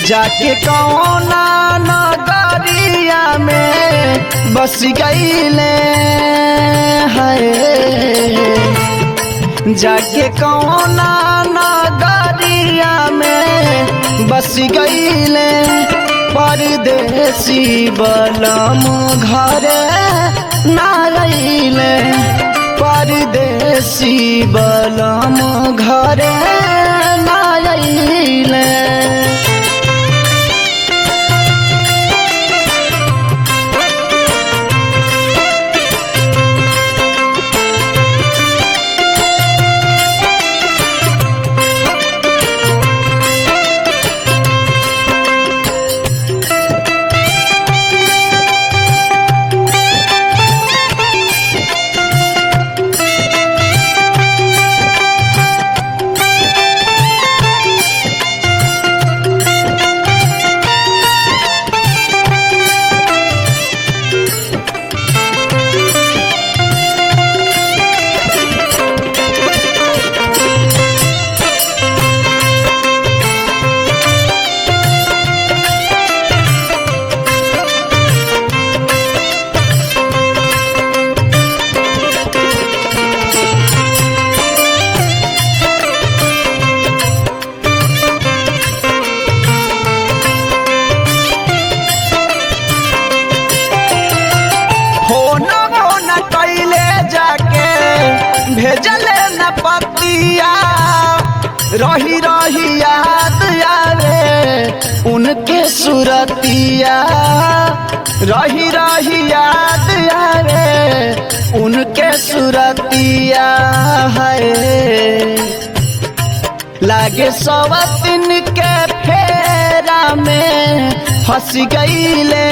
जाके कौना नगरिया में बस गईले है जाके कौना नगरिया में बस गईले परदेसी बलम घरे ना रहीले परदेसी बलम घरे ना रहीले होना होना कैले जाके भेजले न पतिया रही रही याद आवे उनके सुरतिया रही रही याद आवे उनके सुरतिया है लागे सवतिन के फेरा में फंस गईले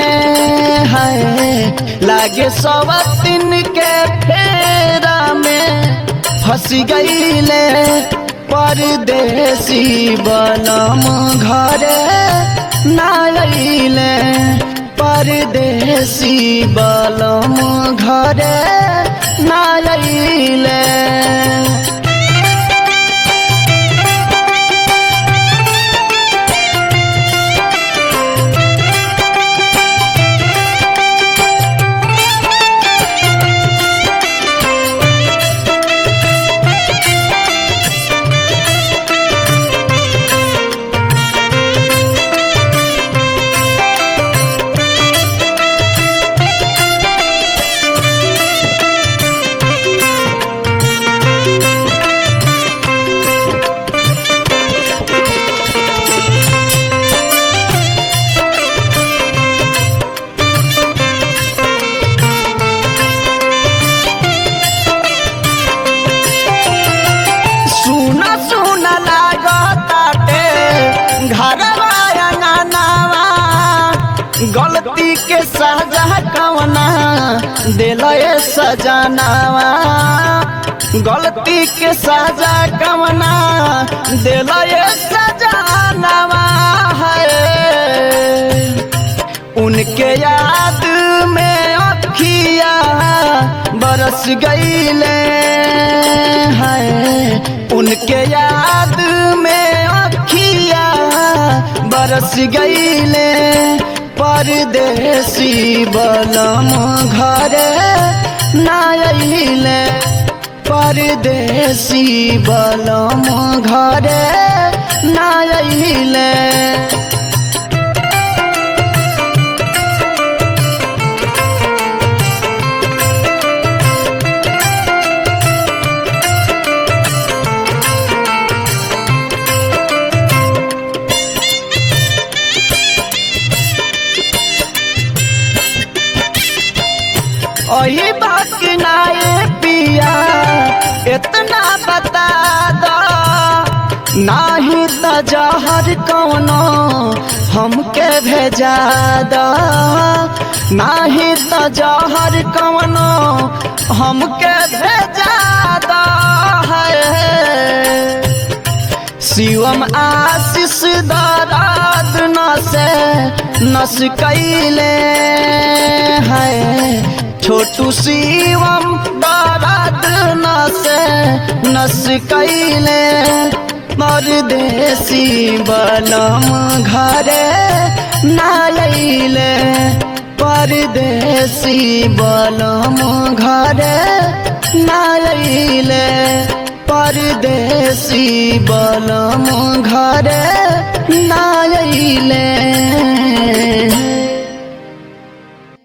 है लागे सवतिन के फेरा में फंस गईले परदेसी बलम घरे ना अइले परदेसी बलम घरे ना अइले सुना सुना लागताटे घरवा अंगनावा गलती के सजा कवना दिलए सजनावा गलती के सजा कवना दिलए सजनावा है उनके याद में अखिया बरस गईले हैं उनके याद में अखिया बरस गईले परदेसी बलम घरे ना अइले परदेसी बलम घरे ना अइले ओही बात नाए पिया इतना बता दो नाही त जहर कौनो हमके भेजा दो नाही त जहर कौनो हमके भेजा दो है शिवम आशीष दराद नसे नस कैले है छोटू शिवम दराद नसे नस कैले परदेसी बलम घरे नायले परदेसी बलम घरे नायले परदेसी बलम घरे नायले